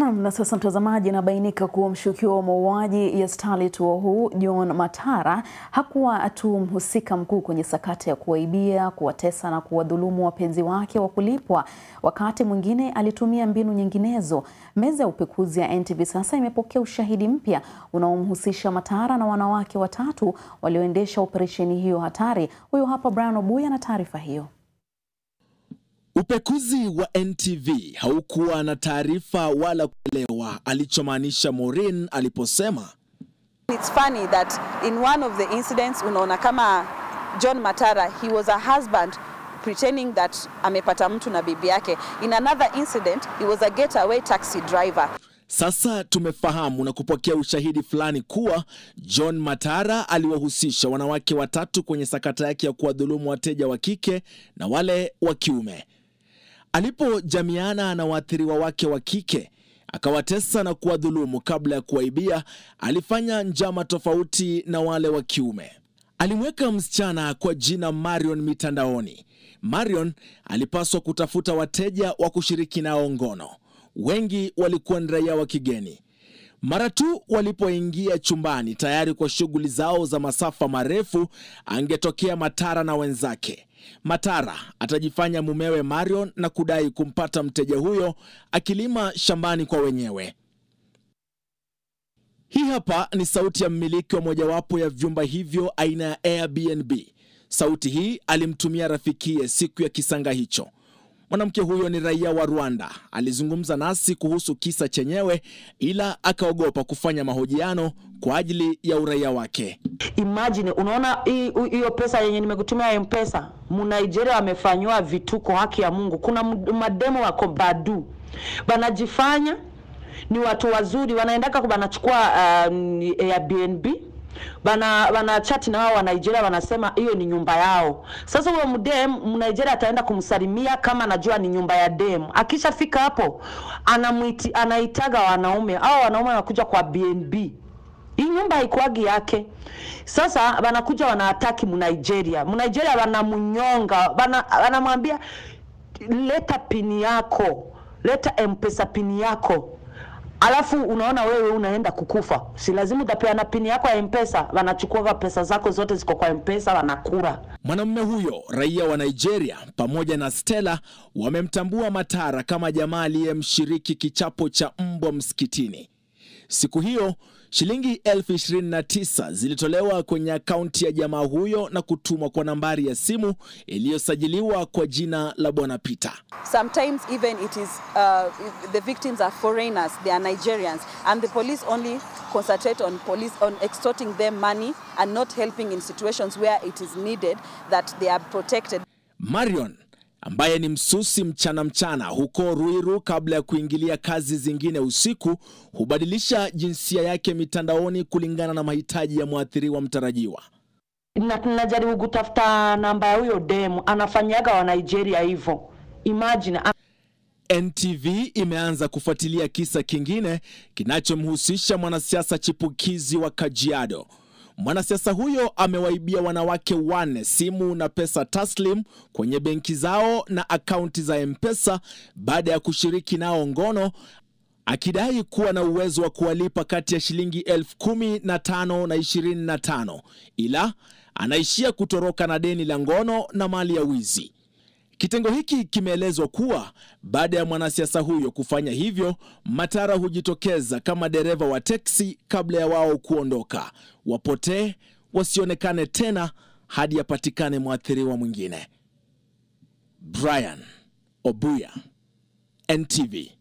Naam, na sasa mtazamaji, inabainika kuwa mshukiwa wa mauaji ya Starlet wa huu John Matara hakuwa tu mhusika mkuu kwenye sakata ya kuwaibia, kuwatesa na kuwadhulumu wapenzi wake wa kulipwa. Wakati mwingine alitumia mbinu nyinginezo. Meza ya upekuzi ya NTV sasa imepokea ushahidi mpya unaomhusisha Matara na wanawake watatu walioendesha operesheni hiyo hatari. Huyu hapa Brian Obuya na taarifa hiyo. Upekuzi wa NTV haukuwa na taarifa wala kuelewa alichomaanisha Maureen aliposema It's funny that in one of the incidents unaona kama John Matara he was a husband pretending that amepata mtu na bibi yake. In another incident he was a getaway taxi driver. Sasa tumefahamu na kupokea ushahidi fulani kuwa John Matara aliwahusisha wanawake watatu kwenye sakata yake ya kuwadhulumu wateja wa kike na wale wa kiume. Alipojamiana na waathiriwa wake wa kike akawatesa na kuwadhulumu kabla ya kuwaibia, alifanya njama tofauti na wale wa kiume. Alimweka msichana kwa jina Marion mitandaoni. Marion alipaswa kutafuta wateja wa kushiriki nao ngono. Wengi walikuwa ni raia wa kigeni. Mara tu walipoingia chumbani tayari kwa shughuli zao za masafa marefu, angetokea Matara na wenzake. Matara atajifanya mumewe Marion na kudai kumpata mteja huyo akilima shambani kwa wenyewe. Hii hapa ni sauti ya mmiliki wa mojawapo ya vyumba hivyo aina ya Airbnb. Sauti hii alimtumia rafikiye siku ya kisanga hicho. Mwanamke huyo ni raia wa Rwanda. Alizungumza nasi kuhusu kisa chenyewe, ila akaogopa kufanya mahojiano kwa ajili ya uraia wake. Imagine, unaona hiyo pesa yenye nimekutumia M-Pesa, Mnigeria wamefanywa vituko, haki ya Mungu. Kuna mademo wako Badu banajifanya ni watu wazuri, wanaendaka banachukua um, Airbnb bana bana chati na wao wa Nigeria wanasema hiyo ni nyumba yao. Sasa huyo mdem Mnigeria ataenda kumsalimia kama anajua ni nyumba ya dem. Akishafika hapo anamuiti anaitaga wanaume au wanaume wanakuja kwa BNB. Hii nyumba haikuagi yake. Sasa wanakuja wanaataki Mnigeria. Mnigeria wanamunyonga, wanamwambia leta pini yako, leta M-Pesa pini yako alafu unaona wewe unaenda kukufa, si lazima utapeana pini yako ya mpesa, wanachukua pesa zako zote ziko kwa mpesa, wanakura. Mwanamume huyo raia wa Nigeria pamoja na Stella wamemtambua Matara kama jamaa aliyemshiriki kichapo cha mbwa msikitini. Siku hiyo shilingi elfu ishirini na tisa zilitolewa kwenye akaunti ya jamaa huyo na kutumwa kwa nambari ya simu iliyosajiliwa kwa jina la Bwana Peter. Sometimes even it is uh, the victims are foreigners, they are Nigerians and the police only concentrate on police on extorting them money and not helping in situations where it is needed that they are protected. Marion ambaye ni msusi mchana mchana huko Ruiru kabla ya kuingilia kazi zingine usiku, hubadilisha jinsia yake mitandaoni kulingana na mahitaji ya mwathiriwa mtarajiwa. Na tunajaribu kutafuta namba ya huyo demu, anafanyaga wa Nigeria hivyo. Imagine NTV imeanza kufuatilia kisa kingine kinachomhusisha mwanasiasa chipukizi wa Kajiado. Mwanasiasa huyo amewaibia wanawake wanne simu na pesa taslim kwenye benki zao na akaunti za M-Pesa baada ya kushiriki nao ngono, akidai kuwa na uwezo wa kuwalipa kati ya shilingi elfu kumi na tano na ishirini na tano ila anaishia kutoroka na deni la ngono na mali ya wizi. Kitengo hiki kimeelezwa kuwa baada ya mwanasiasa huyo kufanya hivyo, Matara hujitokeza kama dereva wa teksi kabla ya wao kuondoka, wapotee, wasionekane tena hadi apatikane mwathiriwa mwingine. Brian Obuya, NTV.